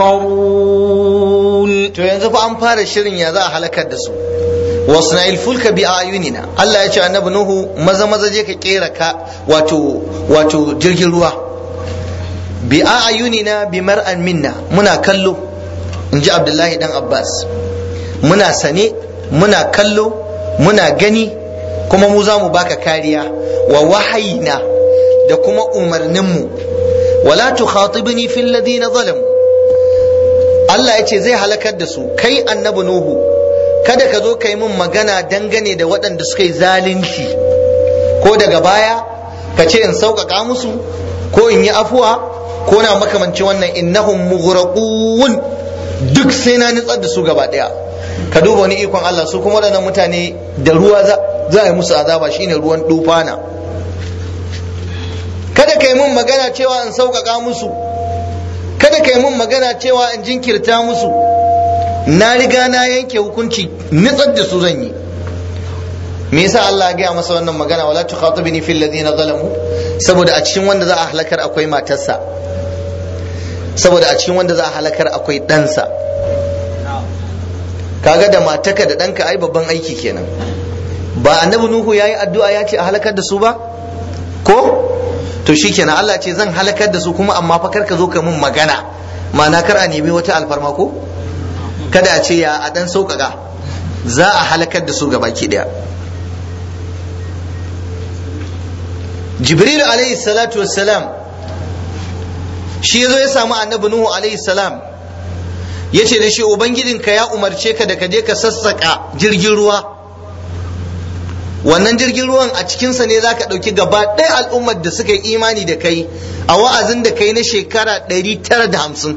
Speaker 2: تسخرون
Speaker 1: to yanzu fa an fara shirin ya za a halakar da su wasna'il fulka bi ayunina Allah ya ce annabi Nuhu maza maza je ka kera ka wato wato jirgin ruwa bi ayunina bi mar'an minna muna kallo in ji Abdullahi dan Abbas muna sane muna kallo muna gani kuma mu za mu baka kariya wa wahayina da kuma umarninmu wala tukhatibni fil ladina zalamu Allah ya ce zai halakar da su kai annabi Nuhu kada ka zo ka yi min magana dangane da waɗanda suka yi zalunci ko daga baya ka ce in sauƙaƙa musu ko in yi afuwa ko na makamanci wannan innahum mughraqun duk sai na nitsar da su gaba ɗaya ka duba wani ikon Allah su kuma waɗannan mutane da ruwa za za a yi musu azaba shine ruwan dufana kada ka yi min magana cewa in sauƙaƙa musu kada ka yi min magana cewa in jinkirta musu na riga na yanke hukunci nitsar da su zan yi me yasa Allah ya gaya masa wannan magana wala tukhatibni fil ladina zalamu saboda a cikin wanda za a halakar akwai matarsa saboda a cikin wanda za a halakar akwai ɗansa kaga da mataka da ɗanka ai babban aiki kenan ba annabi nuhu yayi addu'a ya ce a halakar da su ba ko to shikenan Allah ce zan halakar da su kuma amma fa kar ka zo ka mun magana ma'ana kar a nemi wata alfarma ko kada a ce ya a dan sauƙaƙa za a halakar da su ga baki ɗaya jibril alaihi salatu wassalam shi ya zo ya samu annabi nuhu alaihi salam ya ce da shi ubangijinka ya umarce ka da ka je ka sassaƙa jirgin ruwa wannan jirgin ruwan a cikinsa ne za ka ɗauki gaba ɗaya al'ummar da suka yi imani da kai a wa'azin da kai na shekara 950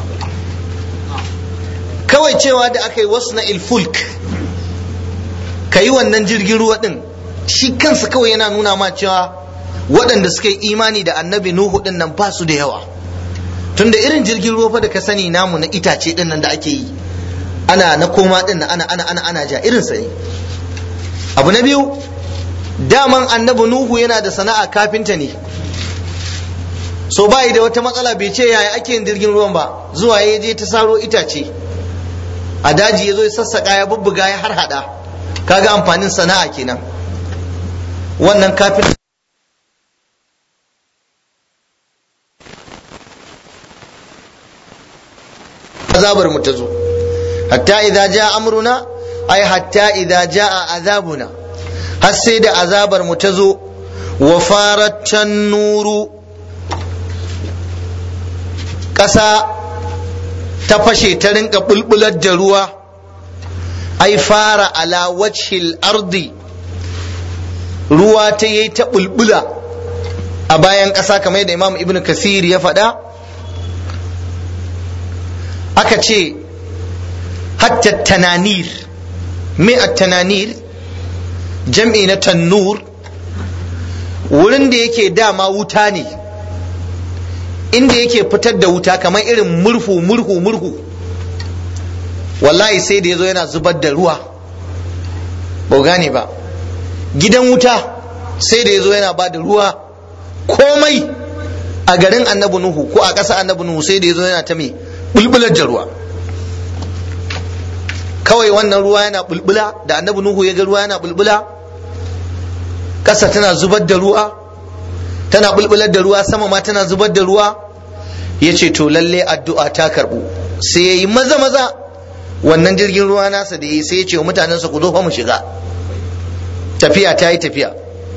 Speaker 1: kawai cewa da aka yi wasu na ilfulk ka yi wannan jirgin ruwa ɗin shi kansa kawai yana nuna ma cewa waɗanda suka yi imani da annabi nuhu ɗin nan ba su da yawa tunda irin jirgin ruwa fa da ka sani namu na itace ɗin nan da ake yi ana na koma ɗin nan ana ana ana ana ja irin sa ne abu na biyu daman annabi nuhu yana da sana'a kafinta ne so bayi da wata matsala bai ce yaya ake yin jirgin ruwan ba zuwa ya je ta saro itace a daji ya zo ya sassaka ya bubbuga ya har hada kaga amfanin sana'a kenan wannan kafin azabar mu ta zo hatta idza jaa amruna ai hatta idza jaa azabuna har sai da azabar mu ta zo wa faratan nuru ƙasa ta fashe ta rinka bulbular da ruwa ai fara ala wajhil ardi ruwa ta yi ta bulbula a bayan ƙasa kamar yadda imam ibn kasir ya faɗa aka ce hatta tananir me a tananir jam'i na tannur wurin da yake dama wuta ne inda yake fitar da wuta kamar irin murhu murhu murhu wallahi sai da ya zo yana zubar da ruwa ba gane ba gidan wuta sai da ya zo yana ba da ruwa komai a garin annabi nuhu ko a ƙasa annabi nuhu sai da ya zo yana ta mai bulbular da ruwa kawai wannan ruwa yana bulbula da annabi nuhu ya ga ruwa yana bulbula ƙasa tana zubar da ruwa tana bulbular da ruwa sama ma tana zubar da ruwa ya ce to lalle addu'a ta karɓu sai ya yi maza maza wannan jirgin ruwa nasa da ya yi sai ya ce wa mutanensa ku zo fa mu shiga tafiya ta yi tafiya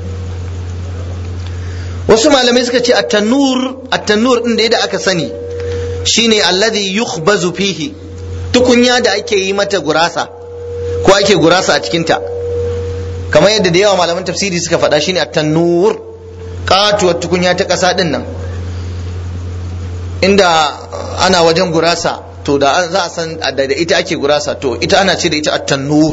Speaker 1: wasu malamai suka ce at-tannur at-tannur din da aka sani shine alladhi yukhbazu fihi tukunya da ake yi mata gurasa ko ake gurasa a cikinta kamar yadda da yawa malaman tafsiri suka faɗa shine at-tannur katuwar tukunya ta ƙasa din nan inda ana wajen gurasa to da za a san da ita ake gurasa to ita ana ce da ita at-tannur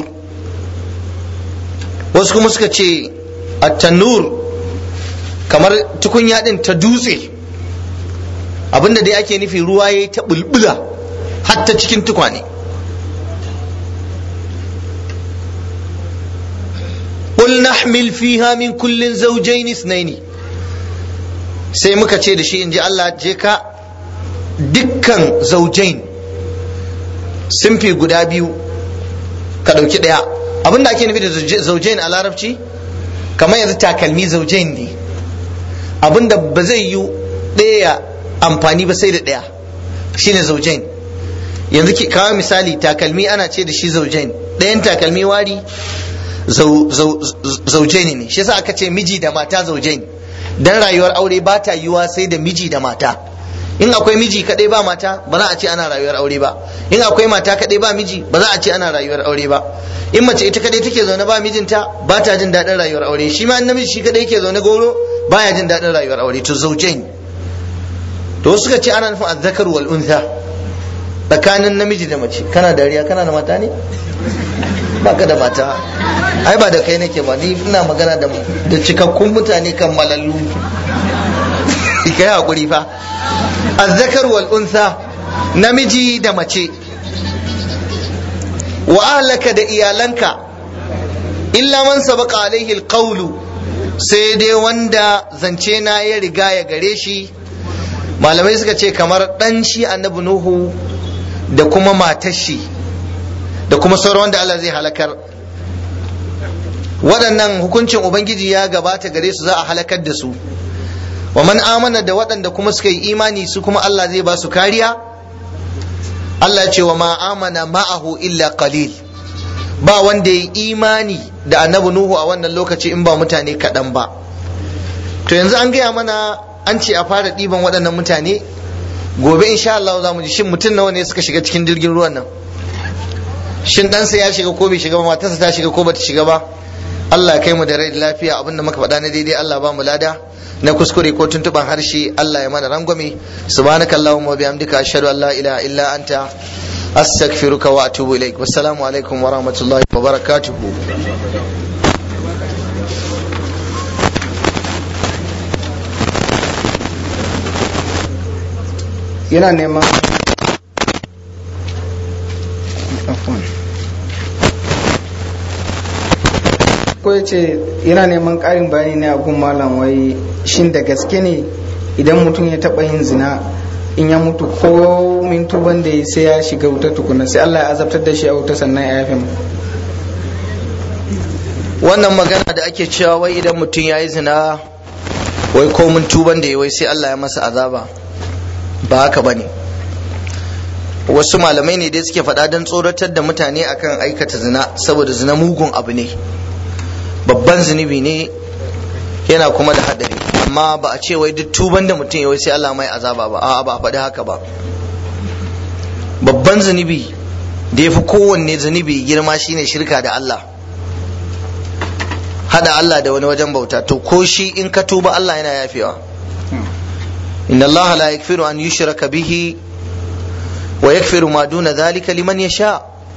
Speaker 1: wasu kuma suka ce at-tannur kamar tukunya din ta dutse abinda dai ake nufi ruwa ya ta bulbula hatta cikin tukwane قل نحمل فيها من كل زوجين اثنين sai muka ce da shi in ji Allah je ka dukkan zaujain simfi guda biyu ka ɗauki ɗaya abinda ake nufi da zaujain a larabci kamar yanzu takalmi zaujain ne abinda ba zai yi ɗaya amfani ba sai da ɗaya shine zaujain yanzu ki kawo misali takalmi ana ce da shi zaujain ɗayan takalmi wari zaujain ne shi yasa aka ce miji da mata zaujain dan rayuwar aure ba ta yiwa sai da miji da mata in akwai miji kadai ba mata ba za a ce ana rayuwar aure ba in akwai mata kadai ba miji ba za a ce ana rayuwar aure ba in mace ita kadai take zaune ba mijinta ba ta jin daɗin rayuwar aure shi ma namiji shi kadai yake zaune goro baya jin daɗin rayuwar aure to zaujain to wasu suka ce ana nufin azzakar wal untha tsakanin namiji da mace kana dariya kana da mata ne baka da mata ai ba da kai nake ba ni ina magana da da cikakkun mutane kan malallu kai hakuri fa azzakar wal untha namiji da mace wa ahlaka da iyalanka illa man sabaqa alaihi alqawlu sai dai wanda zance na ya riga ya gare shi malamai suka ce kamar dan shi annabi nuhu da kuma matar shi da kuma sauran wanda Allah zai halakar waɗannan hukuncin ubangiji ya gabata gare su za a halakar da su wa man amana da waɗanda kuma suka yi imani su kuma Allah zai ba su kariya Allah ce wa ma amana ma'ahu illa qalil ba wanda ya imani da annabi nuhu a wannan lokaci in ba mutane kaɗan ba to yanzu an gaya mana an ce a fara ɗiban waɗannan mutane gobe insha Allah za mu ji shin mutum nawa ne suka shiga cikin jirgin ruwan nan shin ɗansa ya shiga ko bai shiga ba matarsa ta shiga ko bata shiga ba Allah kai mu da rai da lafiya abinda muka faɗa na daidai Allah ba mu lada na kuskure ko tuntuban harshe Allah ya mana rangwame subhanakallahumma wa bihamdika ashhadu an la ilaha illa anta astaghfiruka wa atubu ilaik wassalamu alaikum wa rahmatullahi wa barakatuh
Speaker 3: yana neman ko ya ce yana neman ƙarin bayani ne a gun malam wai shin da gaske ne idan mutum ya taɓa yin zina in ya mutu ko min tuban da sai ya shiga wuta tukuna sai Allah ya azabtar da shi a wuta sannan ya yafe mu
Speaker 1: wannan magana da ake cewa wai idan mutum ya yi zina wai ko mun tuban da ya wai sai Allah ya masa azaba ba haka ba ne wasu malamai ne dai suke faɗa don tsoratar da mutane akan aikata zina saboda zina mugun abu ne babban zunubi ne yana kuma da haɗari amma ba a ce wai duk tuban da mutum ya wai sai Allah mai azaba ba a'a ba a faɗi haka ba babban zunubi da ya fi kowanne zunubi girma shine shirka da Allah hada Allah da wani wajen bauta to ko shi in ka tuba Allah yana yafewa inna Allah la yakfiru an yushraka bihi wa yakfiru ma duna dhalika liman yasha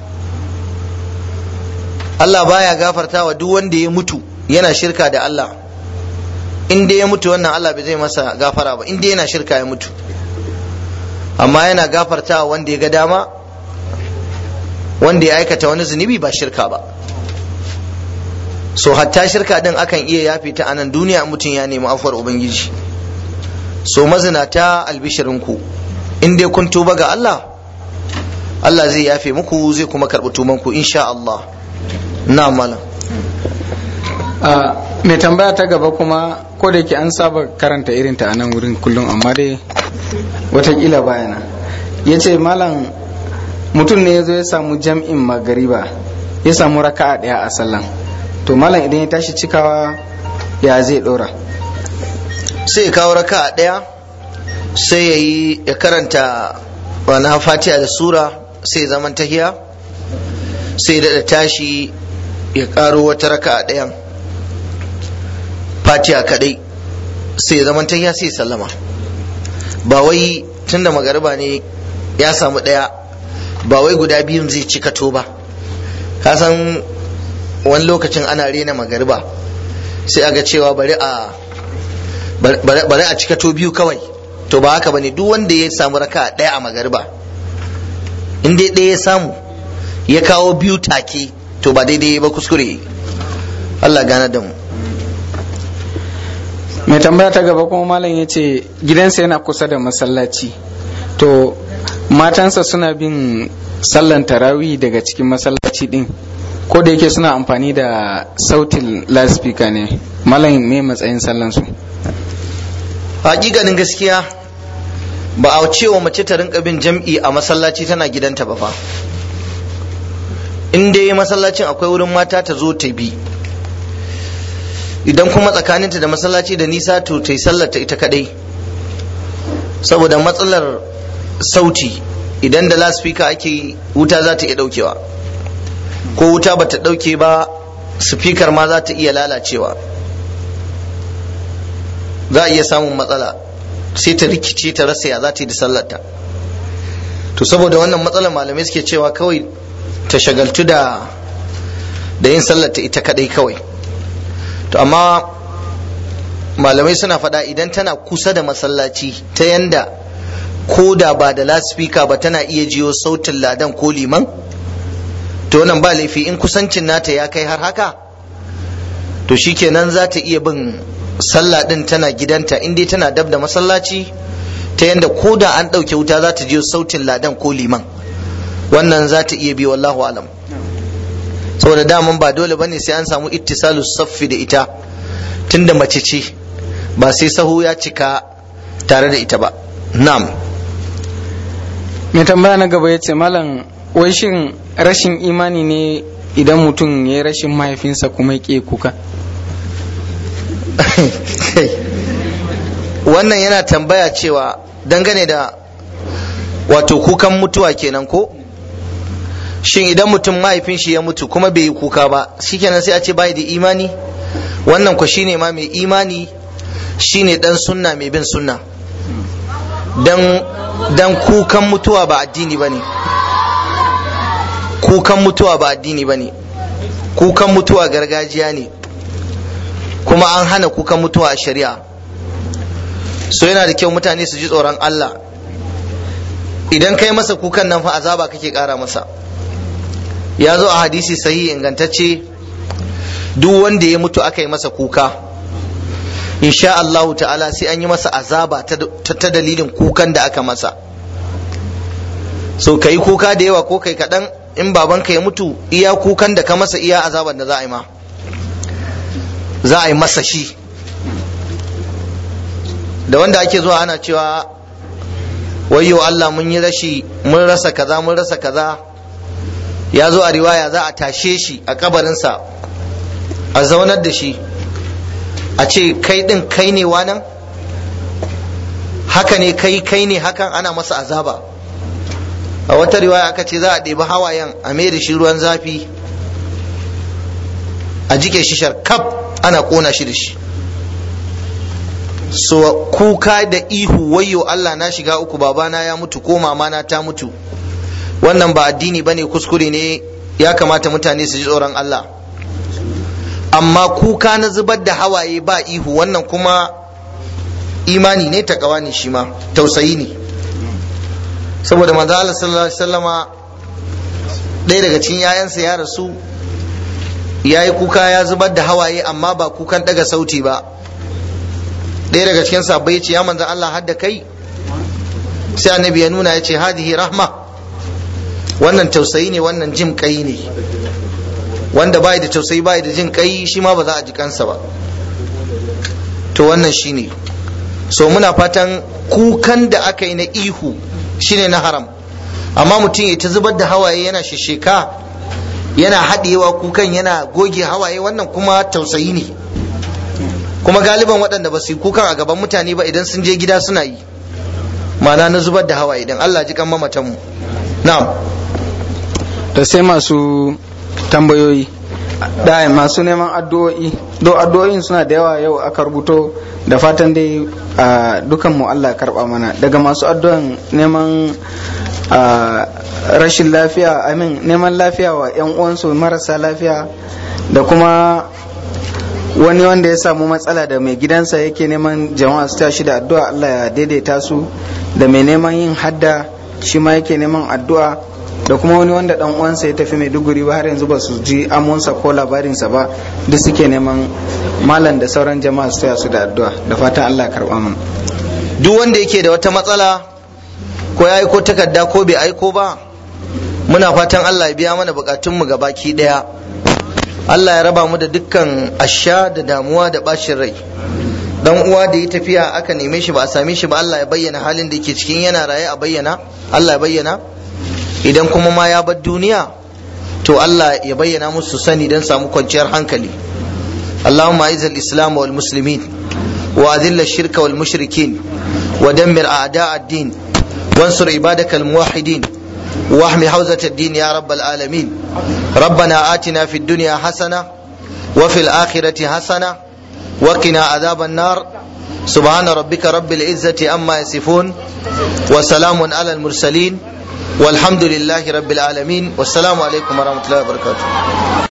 Speaker 1: Allah baya gafarta wa duk wanda ya mutu yana shirka da Allah in dai ya mutu wannan Allah bai zai masa gafara ba in dai yana shirka ya mutu amma yana gafarta wa wanda ya ga dama wanda ya aikata wani zunubi ba shirka ba so hatta shirka din akan iya yafe ta anan duniya mutum ya nemi afuwar ubangiji so mazinata albishirinku in dai kun tuba ga Allah Allah zai yafe muku zai kuma karɓi tumanku insha Allah na malam
Speaker 3: mai tambaya ta gaba kuma ko da ke an saba karanta irin ta a nan wurin kullum amma dai watakila bayana ya ce malam mutum ne ya zo ya samu jam'in magariba ya samu raka'a ɗaya a sallan to malam idan ya tashi cikawa ya zai ɗora
Speaker 1: sai ya kawo raka'a ɗaya sai ya yi ya karanta wani fatiha da sura sai ya zaman tahiya sai da tashi ya karo wata raka'a ɗayan fatiha kadai sai ya zaman tahiya sai ya sallama ba wai tunda magariba ne ya samu ɗaya ba wai guda biyun zai cika to ba ka san wani lokacin ana rena magariba sai aga cewa bari a bari a cika to biyu kawai to ba haka bane duk wanda ya samu raka ɗaya a magariba in dai ɗaya ya samu ya kawo biyu take to ba daidai ba kuskure Allah gane da mu
Speaker 3: mai tambaya ta gaba kuma malam ya ce gidansa yana kusa da masallaci to matansa suna bin sallan tarawih daga cikin masallaci din ko da yake suna amfani da sautin loudspeaker ne malam me matsayin sallansu
Speaker 1: hakikanin gaskiya ba a cewa mace ta rinka bin jam'i a masallaci tana gidanta ba fa in dai masallacin akwai wurin mata ta zo ta bi idan kuma tsakaninta da masallaci da nisa to ta yi sallarta ita kadai saboda matsalar sauti idan da laspika ake wuta za ta iya daukewa ko wuta ba ta dauke ba sifikar ma za ta iya lalacewa za a iya samun matsala sai ta rikice ta rasa ya za ta yi da sallarta to saboda wannan matsalar malamai suke cewa kawai ta shagaltu da da yin sallarta ita kadai kawai to amma malamai suna faɗa idan tana kusa da masallaci ta yanda ko da ba da laspika ba tana iya jiyo sautin ladan ko liman to wannan ba laifi in kusancin nata ya kai har haka to shikenan za ta iya bin sallah din tana gidanta in dai tana dab da masallaci ta yanda ko da an ɗauke wuta za ta je sautin ladan ko liman wannan za ta iya bi wallahu alam saboda daman ba dole bane sai an samu ittisalu saffi da ita tunda mace ce ba sai sahu ya cika tare da ita ba na'am
Speaker 3: mai tambaya na gaba ya ce malam wai shin rashin imani ne idan mutum ya yi rashin mahaifinsa kuma ya ƙi kuka
Speaker 1: wannan yana tambaya cewa dangane da wato kukan mutuwa kenan ko shin idan mutum mahaifin shi ya mutu kuma bai yi kuka ba shikenan sai a ce bai da imani wannan ku shine ma mai imani shine dan sunna mai bin sunna dan dan kukan mutuwa ba addini bane kukan mutuwa ba addini bane kukan mutuwa gargajiya ne kuma an hana kukan mutuwa a shari'a so yana da kyau mutane su ji tsoron Allah idan kai masa kukan nan fa azaba kake kara masa ya zo a hadisi sahihi ingantacce duk wanda ya mutu aka yi masa kuka insha Allahu ta'ala sai an yi masa azaba ta dalilin kukan da aka masa so ka yi kuka da yawa ko kai kaɗan in babanka ya mutu iya kukan da ka masa iya azaban da za a yi ma za a yi masa shi da wanda ake zuwa ana cewa wayyo Allah mun yi rashi mun rasa kaza mun rasa kaza ya zo a riwaya za a tashe shi a kabarinsa a zaunar da shi a ce kai din kai ne wanan haka ne kai kai ne hakan ana masa azaba a wata riwaya aka ce za a ɗebi hawayen a mai da shi ruwan zafi a jike shi sharkaf ana ƙona shi da shi so kuka da ihu wayyo Allah na shiga uku babana ya mutu ko mamana ta mutu wannan ba addini bane kuskure ne ya kamata mutane su ji tsoron Allah amma kuka na zubar da hawaye ba ihu wannan kuma imani ne takawa ne shi ma tausayi ne saboda manzo Allah sallallahu alaihi wasallama ɗaya daga cikin yayansa ya rasu ya yi kuka ya zubar da hawaye amma ba kukan daga sauti ba ɗaya daga cikin sabbai ya ce ya manzo Allah hadda kai sai annabi ya nuna ya ce hadihi rahma wannan tausayi ne wannan jin kai ne wanda bai da tausayi bai da jin kai shi ma ba za a ji kansa ba to wannan shine so muna fatan kukan da aka yi na ihu shine na haram amma mutum ya ta zubar da hawaye yana shisheka yana haɗewa kukan yana goge hawaye wannan kuma tausayi ne kuma galiban waɗanda ba su yi kukan a gaban mutane ba idan sun je gida suna yi ma'ana na zubar da hawaye idan Allah ji kan mamatanmu na'am
Speaker 3: da sai masu tambayoyi da masu neman addu'o'i do addu'o'in suna da yawa yau aka rubuto da fatan dai dukan mu Allah karba mana daga masu addu'an neman rashin lafiya amin neman lafiya wa yan uwansu marasa lafiya da kuma wani wanda ya samu matsala da mai gidansa yake neman jama'a su tashi da addu'a Allah ya daidaita su da mai neman yin hadda shi ma yake neman addu'a da kuma wani wanda dan uwansa ya tafi mai duguri ba har yanzu ba su ji amonsa ko labarinsa ba duk suke neman malam da sauran jama'a su taya su da addu'a da fatan Allah ya karba mana
Speaker 1: duk wanda yake da wata matsala ko ya aiko takarda ko bai aiko ba muna fatan Allah ya biya mana bukatunmu baki daya Allah ya raba mu da dukkan asha da damuwa da bacin rai dan uwa da ya tafiya aka neme shi ba a same shi ba Allah ya bayyana halin da yake cikin yana raye a bayyana Allah ya bayyana idan kuma ma ya bar duniya to Allah ya bayyana musu sani don samu kwanciyar hankali اللهم أعز الإسلام والمسلمين وأذل الشرك والمشركين ودمر أعداء الدين وانصر عبادك الموحدين واحمي حوزة الدين يا رب العالمين ربنا آتنا في الدنيا حسنة وفي الآخرة حسنة وقنا عذاب النار سبحان ربك رب العزة أما يصفون وسلام على المرسلين والحمد لله رب العالمين والسلام عليكم ورحمة الله وبركاته